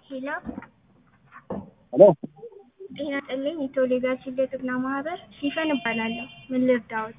ሄሎ ሄሎ ጤና ይስጥልኝ። የቶሌጋችን ለጥብና ማህበር ሲፈን እባላለሁ። ምን ልርዳዎት?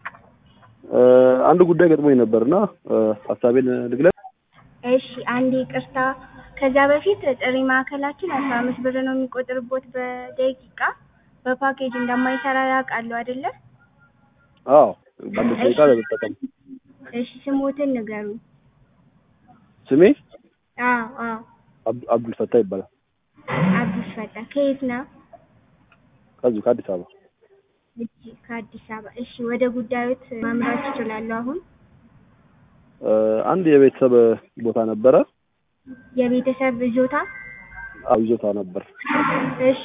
አንድ ጉዳይ ገጥሞኝ ነበርና ሀሳቤን ልግለጽ። እሺ አንዴ ይቅርታ። ከዛ በፊት ጥሪ ማዕከላችን አስራ አምስት ብር ነው የሚቆጥርቦት በደቂቃ በፓኬጅ እንደማይሰራ ያውቃሉ አይደለ? አዎ በአምስት ደቂቃ ለመጠቀም እሺ ስሞትን ንገሩ። ስሜ አዎ አዎ አብ- አብዱል ፈታ ይባላል። አዲስ ፈጣ ከየት ነው? ከዚሁ ከአዲስ አበባ። እሺ ከአዲስ አበባ። እሺ ወደ ጉዳዮት ማምራት ይችላሉ አሁን? አንድ የቤተሰብ ቦታ ነበረ። የቤተሰብ ይዞታ? አዎ ይዞታ ነበር እሺ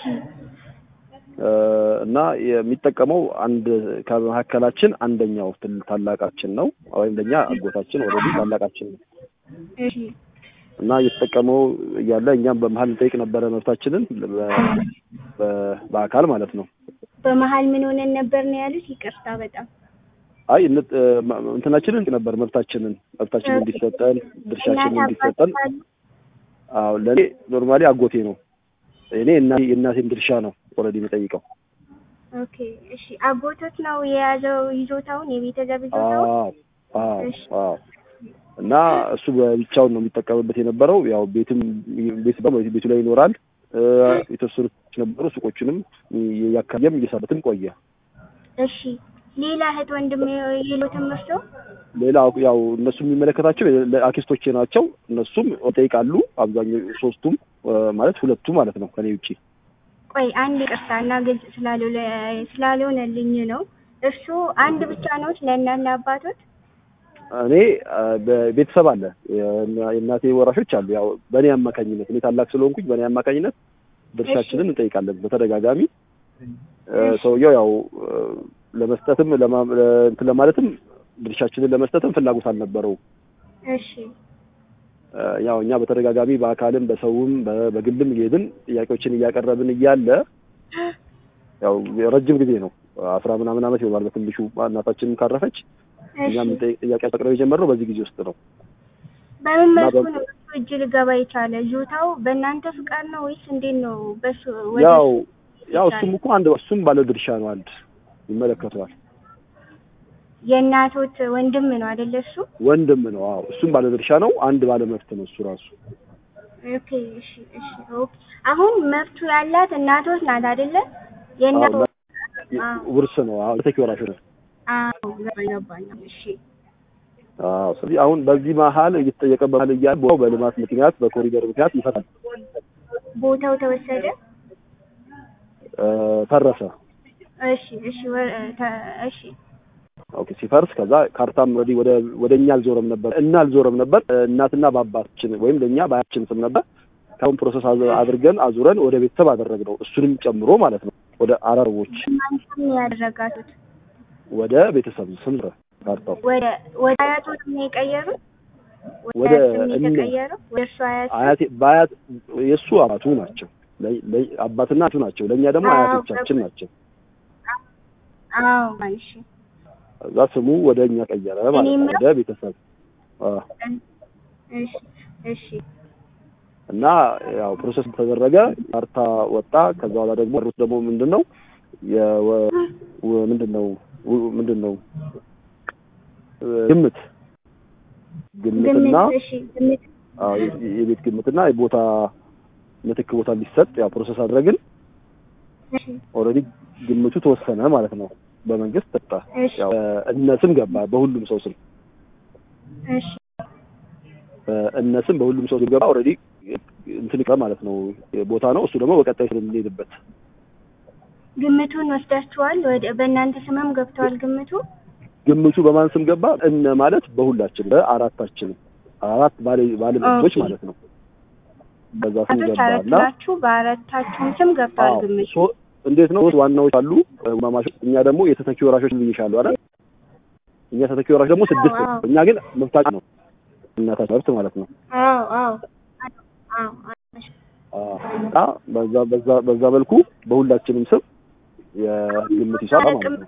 እና የሚጠቀመው አንድ ከመካከላችን አንደኛው ትል- ታላቃችን ነው ወይም ለኛ አጎታችን ወደዚ ታላቃችን ነው እሺ እና እየተጠቀመው እያለ እኛም በመሀል እንጠይቅ ነበረ መብታችንን በ- በ- በአካል ማለት ነው። በመሀል ምን ሆነን ነበር ነው ያሉት? ይቅርታ በጣም አይ እን- ማ- እንትናችንን እንጠይቅ ነበር መብታችንን መብታችንን እንዲሰጠን ድርሻችንን እናት እንዲሰጠን አባት አሉ? አዎ ለእኔ ኖርማሊ አጎቴ ነው። እኔ እና የእናቴን ድርሻ ነው ኦልሬዲ የምጠይቀው። ኦኬ እሺ አጎቶት ነው የያዘው ይዞታውን የቤተሰብ ይዞታውን? አዎ አዎ እሺ። አዎ እና እሱ ብቻውን ነው የሚጠቀምበት የነበረው። ያው ቤትም ቤት ደግሞ ቤቱ ላይ ይኖራል። እ፣ የተወሰኑ ሰዎች ነበሩ። ሱቆቹንም እያካየም እየሰሩትም ቆየ። እሺ ሌላ እህት ወንድም የሎትም እርሶ? ሌላ ያው እነሱ የሚመለከታቸው አክስቶቼ ናቸው። እነሱም ይጠይቃሉ። አብዛኛው ሶስቱም እ፣ ማለት ሁለቱ ማለት ነው ከኔ ውጪ ቆይ አንድ ይቅርታ እና ግልጽ ስላልሆነ- ስላልሆነልኝ ነው። እርሱ አንድ ብቻ ነዎት ለእናት ለአባቶት? እኔ አ፣ በቤተሰብ አለ የእና- የእናቴ ወራሾች አሉ። ያው በእኔ አማካኝነት እኔ ታላቅ ስለሆንኩኝ በእኔ አማካኝነት ድርሻችንን እንጠይቃለን በተደጋጋሚ። እ፣ ሰውየው ያው እ፣ ለመስጠትም ለማ- ለ- እንትን ለማለትም ድርሻችንን ለመስጠትም ፍላጎት አልነበረውም። እሺ እ፣ ያው እኛ በተደጋጋሚ በአካልም በሰውም በ- በግልም እየሄድን ጥያቄዎችን እያቀረብን እያለ ያው ረጅም ጊዜ ነው አስራ ምናምን ዓመት ይሆናል በትንሹ እናታችንም ካረፈች እኛም እሺ ጥያቄ ማቅረብ የጀመርነው በዚህ ጊዜ ውስጥ ነው። በምን እና መልኩ በ- ነው እሱ እጅ ልገባ የቻለ? ይዞታው በእናንተ ፍቃድ ነው ወይስ እንዴት ነው? በሱ ወደ ያው እሱ ያው ይቻላል? እሱም እኮ አንድ እሱም ባለ ድርሻ ነው። አንድ ይመለከተዋል። የእናቶት ወንድም ነው አይደለ? እሱ ወንድም ነው። አዎ እሱም ባለ ድርሻ ነው። አንድ ባለ መብት ነው እሱ ራሱ። ኦኬ እሺ እሺ ኦኬ። አሁን መብቱ ያላት እናቶት ናት አይደለ? የእናቶ አዎ፣ አዎ ውርስ ነው። አዎ ተተኪ ወራሽ ነው። አዎ ገባኝ ገባኝ። እሺ አዎ ስለዚህ አሁን በዚህ መሀል እየተጠየቀ በመሀል እያለ ቦታው በልማት ምክንያት በኮሪደር ምክንያት ይፈታል ቦታው ተወሰደ። እ፣ ፈረሰ። እሺ እሺ ወ- ተ- እሺ ኦኬ ሲፈርስ ከዛ ካርታም ወዲህ ወደ ወደ እኛ አልዞረም ነበር እና አልዞረም ነበር እ፣ እናትና በአባታችን ወይም ለእኛ በአያችን ስም ነበር። ካሁን ፕሮሰስ አዝ- አድርገን አዙረን ወደ ቤተሰብ አደረግነው እሱንም ጨምሮ ማለት ነው። ወደ አረቦች ማንተም ነው ያደረጋቱት? ወደ ቤተሰብ ስም ዞረ ካርታው ወደ ወደ አያቶት ነው የቀየሩት? ወደ አያት ስም እነ- የተቀየረው ወደ እርሱ አያት ስም? አያቴ በአያት የእሱ አባቱ ናቸው። ለ- ለ- አባትና እናቱ ናቸው። ለእኛ ደግሞ አዎ፣ አያቶቻችን ናቸው። አዎ እሺ እዛ ስሙ ወደ እኛ ቀየረ ማለት ነው፣ የምለው- ወደ ቤተሰብ አዎ። እሺ እሺ እና ያው ፕሮሰስ ተደረገ፣ ካርታ ወጣ። ከዛ በኋላ ደግሞ ሩት ደግሞ ምንድን ነው የወ- ወ- ምንድን ነው ው- ምንድን ነው እ፣ ግምት ግምትና ግምት እሺ ግምት አዎ፣ የ- የቤት ግምትና የቦታ ምትክ ቦታ እንዲሰጥ ያው ፕሮሰስ አድረግን። እሺ ኦልሬዲ ግምቱ ተወሰነ ማለት ነው። በመንግስት ተጣ። እሺ ያው እነ ስም ገባ በሁሉም ሰው ስም እሺ እነ ስም በሁሉም ሰው ስም ገባ። ኦልሬዲ እንትን ይቀር ማለት ነው ቦታ ነው። እሱ ደግሞ በቀጣይ ስለምንሄድበት ግምቱን ወስዳችኋል? ወደ በእናንተ ስምም ገብተዋል ግምቱ? ግምቱ በማን ስም ገባ? እነ ማለት በሁላችን በአራታችንም አራት ባለ ባለ መብቶች ኦኬ። ማለት ነው። በዛ ስም አቶች ገባ አራት እና ናችሁ። በአራታችሁም ስም ገብተዋል አዎ፣ ግምቱ? ሶ- እንዴት ነው ሶስት ዋናዎች አሉ ማማሾች። እኛ ደግሞ የተተኪ ወራሾች ብዬሻለሁ አይደል? እኛ ተተኪ ወራሽ ደግሞ ስድስት ነው። አዎ። እኛ ግን መብታችን ነው እናታችን መብት ማለት ነው። አዎ አዎ አዎ አዎ። እና በዛ በዛ በዛ መልኩ በሁላችንም ስም የግምት ሂሳብ ማለት ነው።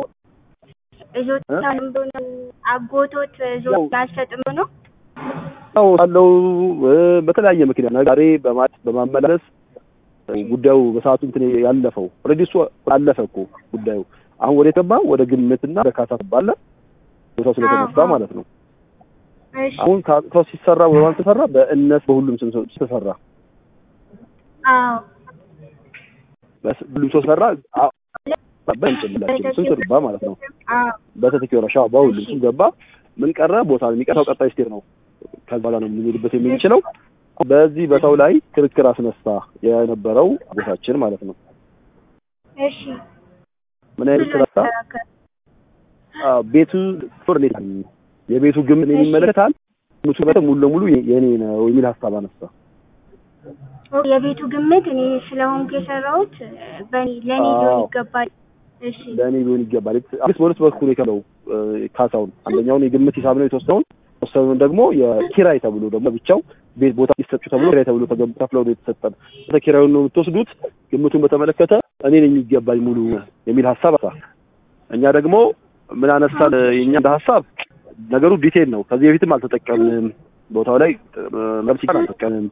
እዞታ ነው አጎቶት ዞት አልሰጥም ነው አዎ አለው በተለያየ ምክንያት ዛሬ በማት በማመላለስ ጉዳዩ በሰዓቱ እንትን ያለፈው ኦልሬዲ እሱ አለፈ እኮ ጉዳዩ። አሁን ወደ ገባ ወደ ግምትና ወደ ካሳ ባለ ቦታው ስለተነሳ ማለት ነው። እሺ አሁን ካሳው ሲሰራ በማን ተሰራ? በእነስ በሁሉም ስም ሰው ተሰራ። አዎ በስ- ሁሉም ሰው ሰራ። አ- በእንጭላችን ስም ገባ ማለት ነው። አዎ በተተኪ ወራሻ በሁሉም ስም ገባ። ምን ቀረ? ቦታ የሚቀረው ቀጣይ ስቴር ነው። ከዛ በኋላ ነው የምንሄድበት የምንችለው። በዚህ በሰው ላይ ክርክር አስነሳ የነበረው ቦታችን ማለት ነው። እሺ ምን አይነት ስራ አዎ፣ ቤቱ ፍርኔት የቤቱ ግምት እኔን ይመለከታል። ግምቱ በጣም ሙሉ ለሙሉ የኔ ነው የሚል ሀሳብ አነሳ። የቤቱ ግምት እኔ ስለሆንኩ የሰራሁት በእኔ ለእኔ ሊሆን አዎ። ይገባል። እሺ ለእኔ ሊሆን ይገባል። አዲስ በሁለት በኩል የከለው ካሳውን አንደኛውን የግምት ሂሳብ ነው የተወሰነውን የተወሰነውን ደግሞ የኪራይ ተብሎ ደግሞ ብቻው ቤት ቦታ ሲሰጡ ተብሎ ኪራይ ተብሎ ተገብ ከፍለው ነው የተሰጠን። ኪራዩን ነው የምትወስዱት። ግምቱን በተመለከተ እኔ ነኝ የሚገባኝ ሙሉ የሚል ሀሳብ አሳ እኛ ደግሞ ምን አነሳን? የኛ እንደ ሀሳብ ነገሩ ዲቴል ነው። ከዚህ በፊትም አልተጠቀምንም። ቦታው ላይ መብት ሲቀር አልተጠቀምም።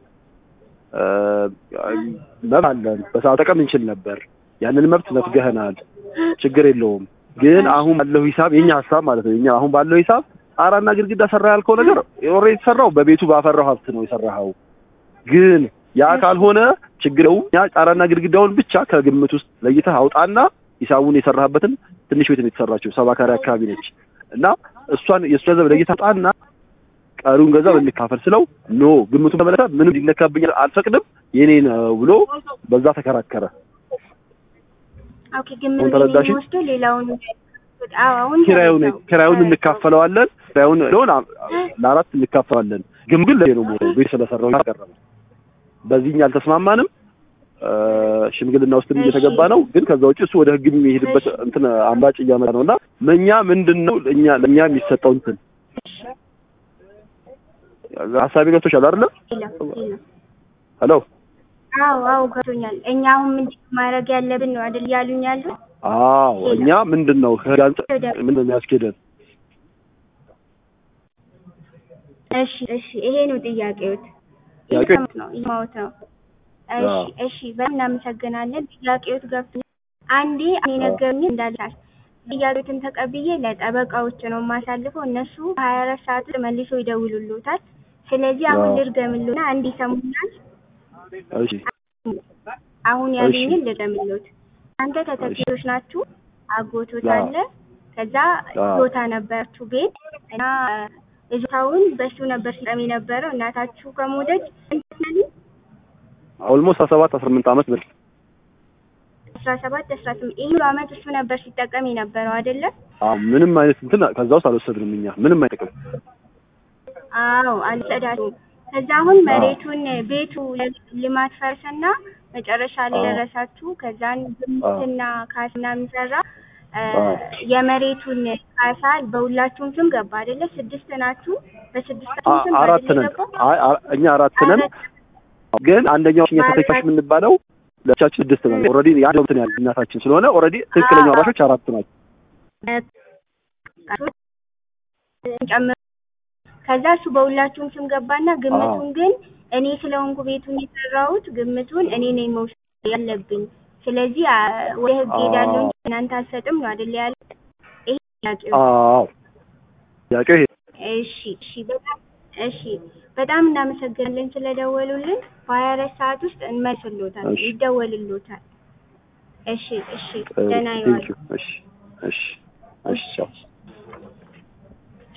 መብት አለን። በሰዓት ጠቀም እንችል ነበር። ያንን መብት ነፍገህናል። ችግር የለውም። ግን አሁን ባለው ሂሳብ የኛ ሀሳብ ማለት ነው። የኛ አሁን ባለው ሂሳብ ጣራና ግድግዳ ሰራ ያልከው ነገር ኦልሬዲ የተሰራው በቤቱ ባፈራው ሀብት ነው የሰራኸው። ግን ያ ካልሆነ ችግር የለውም። ያ ጣራና ግድግዳውን ብቻ ከግምት ውስጥ ለይተህ አውጣና ሂሳቡን የሰራህበትን ትንሽ ቤት ነው የተሰራችው፣ ሰባ ካሬ አካባቢ ነች እና እሷን የእሱ ገንዘብ ለይተህ አውጣና ቀሪውን ገንዘብ እንካፈል ስለው ኖ ግምቱን በመለከት ምንም ሊነካብኝ አልፈቅድም የኔ ነው ብሎ በዛ ተከራከረ። ኦኬ ግምት አሁን ተረዳሽኝ? ወስዶ ሌላውን አዎ አሁን ኪራዩን ተረዳሁ። ኪራዩን እንካፈለዋለን። ኪራዩን ሎን ለአራት እንካፈለዋለን። ግን ግን ለኔ ነው ሞተው ቤት ስለሰራው ያቀረበ በዚህኛ አልተስማማንም። እ፣ ሽምግልና ውስጥ እየተገባ ነው። ግን ከዛ ውጭ እሱ ወደ ህግ የሚሄድበት እንትን አማጭ እያመጣ ነውና እኛ ምንድነው እኛ ለኛ የሚሰጠው እንትን ሀሳቤ ገብቶሻል አይደለ? የለም፣ የለም። ሄሎ አዎ አዎ ገብቶኛል። እኛ አሁን ምንድን ነው ማድረግ ያለብን ነው አይደል ያሉኝ ያሉ አዎ እኛ ምንድነው ከህግ አንጻር ምንድን ነው የሚያስኬደን? እሺ እሺ ይሄ ነው ጥያቄዎት ጥያቄ- እየሰማሁት ነው እየሰማሁት ነው እሺ አዎ። እሺ በጣም እናመሰግናለን ጥያቄዎት ገብቶኛል አንዴ እኔ ነገሩኝ እንዳልሳት ጥያቄዎትን ተቀብዬ ለጠበቃዎች ነው የማሳልፈው እነሱ በሀያ አራት ሰዓት ውስጥ መልሶ ይደውሉልዎታል ስለዚህ አሁን አዎ። ልድገምልዎና እንዲሰሙኛል እሺ አሁን ያሉኝን ልድገምልዎት አንተ ተተኪዎች ናችሁ አጎቶት አዎ። አለ ከዛ አዎ። ቦታ ነበራችሁ ቤት እና እዛውን በሱ ነበር ሲጠም የነበረው እናታችሁ ከሞተች እንትናል ኦልሞስት 17 18 ዓመት ብል አስራ ሰባት አስራ ስምንት ይህ ሁሉ አመት እሱ ነበር ሲጠቀም የነበረው አይደለም አዎ ምንም አይነት እንትን ከዛ ውስጥ አልወሰድንም እኛ ምንም አይጠቅም። አዎ አልጸዳችሁም ከዛ አሁን መሬቱን ቤቱ ልማት ፈርሰና መጨረሻ ላይ አዎ። ደረሳችሁ ከዛን ግምትና ካስና የሚሰራ እ፣ አዎ። የመሬቱን ካሳ በሁላችሁም ስም ገባ አይደለ ስድስት ናችሁ በስድስት አ- ስም አራት አይደለ ነን። የገባው? አይ አ- እኛ አራት ነን። ግን አንደኛው እኛ ተተኪዎች የምንባለው ለቻችን ስድስት ነን። ኦልሬዲ ያ ነው እንትን ያለ እናታችን ስለሆነ ኦልሬዲ ትክክለኛ አዎ። ወራሾች አራት ናቸው። ጨምሮ ከዛ እሱ በሁላችሁም ስም ገባና ግምቱን ግን እኔ ስለሆንኩ ቤቱን የሰራሁት ግምቱን እኔ ነኝ መውሰድ ያለብኝ። ስለዚህ አ፣ ወደ ህግ አዎ። ሄዳለሁ እንጂ እናንተ አትሰጥም ነው አይደል ያለ። ይሄ ጥያቄው። አዎ ጥያቄው ይሄ እሺ እሺ፣ በጣም እሺ፣ በጣም እናመሰግናለን ስለደወሉልን። በሀያ አራት ሰዓት ውስጥ እንመልስልዎታል፣ እሺ። ይደወልልዎታል። እሺ እሺ፣ እ፣ ደህና ቴንክ ይዋሉ። ዩ። እሺ እሺ እሺ ቻው።